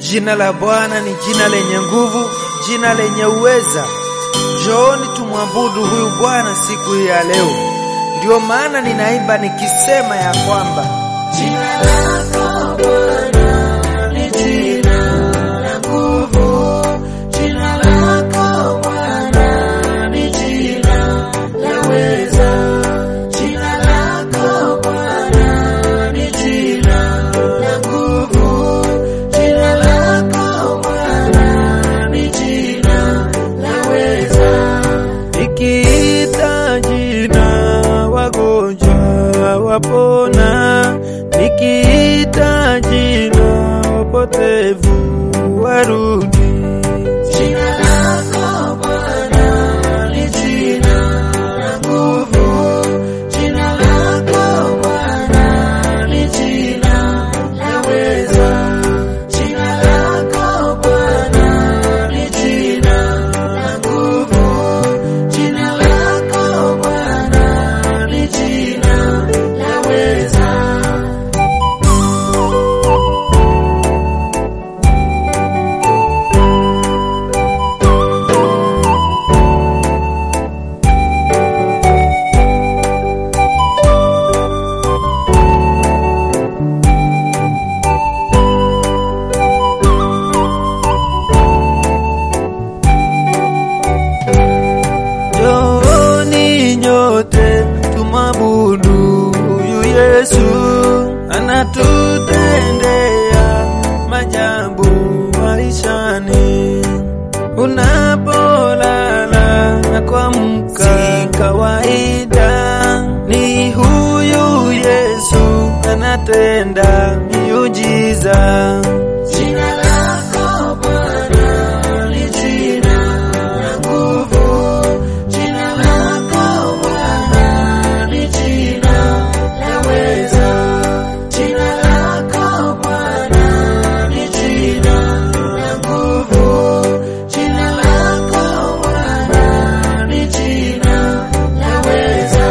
Jina la Bwana ni jina lenye nguvu, jina lenye uweza. Njooni tumwabudu huyu Bwana siku hii ya leo. Ndiyo maana ninaimba nikisema ya kwamba Jina lako Bwana ni jina la nguvu. Jina lako Bwana ni jina la weza. Jina lako Bwana ni jina la nguvu. Jina lako Bwana ni jina la weza. Nikiita jina wagonjwa wapona, nikiita jina wapotevu warudi. Jina lako Bwana ni jina la nguvu. Jina lako Bwana ni jina la weza. Jina lako Bwana ni jina la nguvu. Jina lako Bwana ni jina la weza. Njooni nyote tumwabudu huyu Yesu, anatutendea maajabu maishani. Unapolala na kuamka kawaida, ni huyu Yesu anatenda miujiza. Jina lako Bwana ni jina la nguvu. Jina lako Bwana ni jina la weza. Jina lako Bwana ni jina la nguvu. Jina lako Bwana ni jina la weza.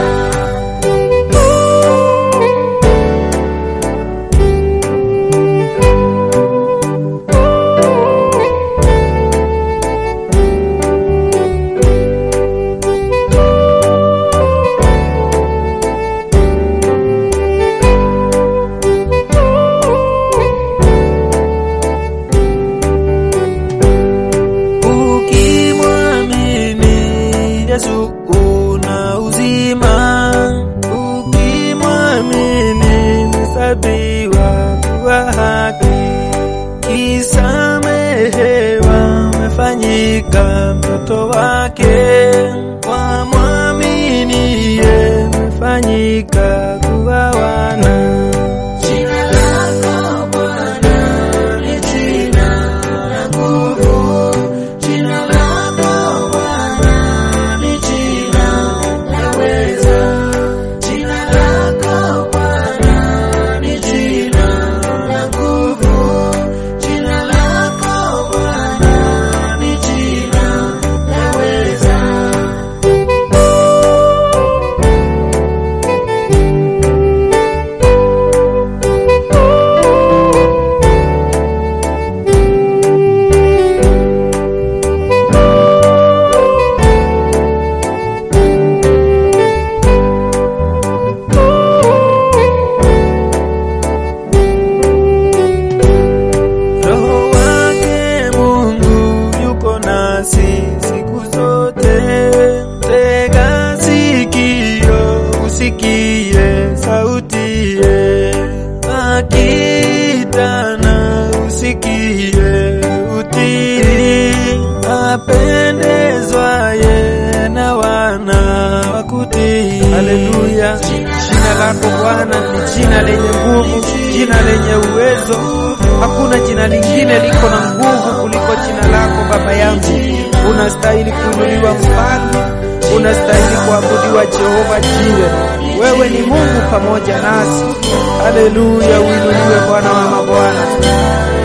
Ukimwamini Yesu una uzima, ukimwamini mhesabiwa kuwa haki, kisamehewa umefanyika mtoto wake, kwa mwaminiye umefanyika kuwa wana. Jina lako Bwana ni jina la nguvu. Jina lako Bwana ni jina la weza. Jina lako Bwana ni jina la nguvu. Jina lako Bwana ni jina la weza. Roho wake Mungu yuko nasi siku zote. Tega sikio usikie sautie, akitana usikie utii, apendezwaye na wana wakutii. Haleluya! Jina lako Bwana ni jina lenye nguvu, jina lenye uwezo. Hakuna jina lingine liko na nguvu kuliko jina lako Baba yangu. Unastahili kuinuliwa Mfalme, unastahili kuabudiwa Jehova Jiwe. Wewe ni Mungu pamoja nasi. Haleluya, uinuliwe Bwana wa mabwana.